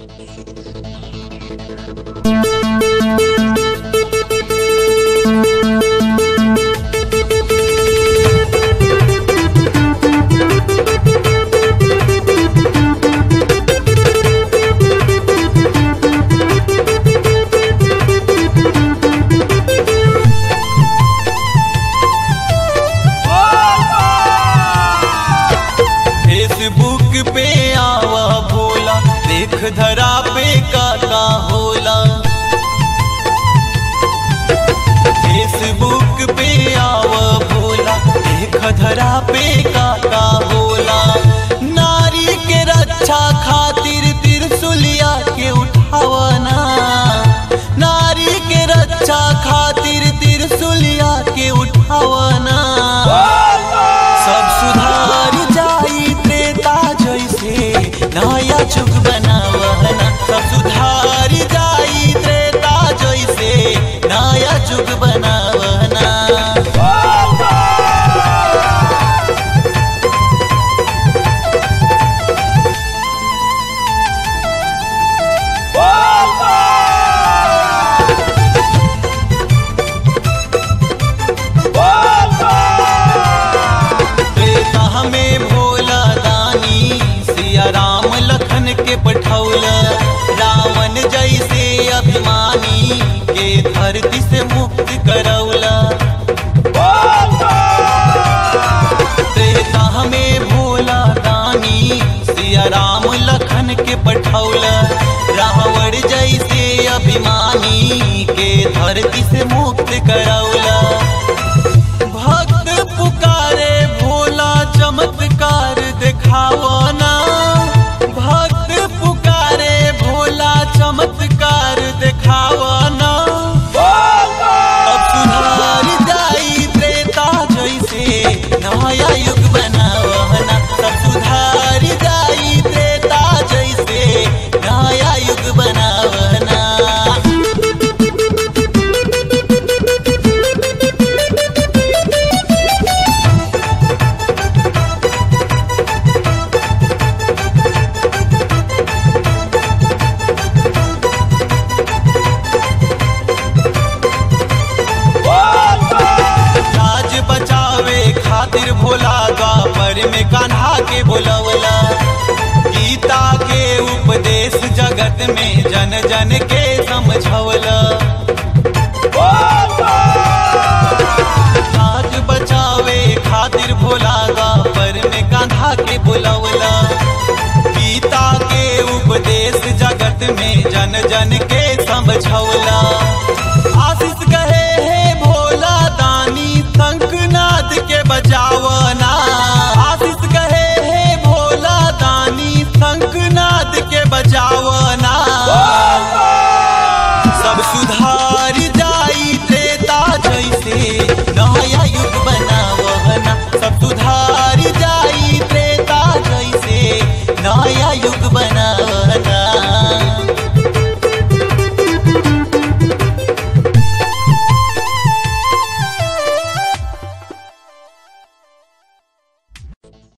Facebook पे आवा भोला देख धरा पे का का होला फेसबुक पे आवा भोला देख धरा पे का का होला नारी के रक्षा खातिर त्रिशूलिया के उठावना नारी के रक्षा खातिर त्रिशूलिया के उठावना सब सुधार जाई त्रेता जैसे नया जुग बनावना सब सुधार जाई त्रेता जैसे नया जुग बनावना त्रेता में भोला दानी सिया राम लखन के पठौल रावण जैसे अभिमानी के धरती से मुक्त करौला त्रेता में भोला दानी सिया राम लखन के पठौल रावण जैसे अभिमानी के धरती से मुक्त करौला भक्त पुकारे भोला चमत्कार दिखावना भक्त पुकारे भोला चमत्कार दिखावना अब सुधार जाई त्रेता जैसे नया युग बनावना सब सुधार जाई त्रेता जैसे नया युग बनावना राज बचावे खातिर भोला द्वापर में कान्हा के बोलवला गीता के उपदेश जगत में जन जन के समझवला राज बचावे खातिर भोला द्वापर में कान्हा के बोलवला गीता के उपदेश जगत में जन जन के समझवला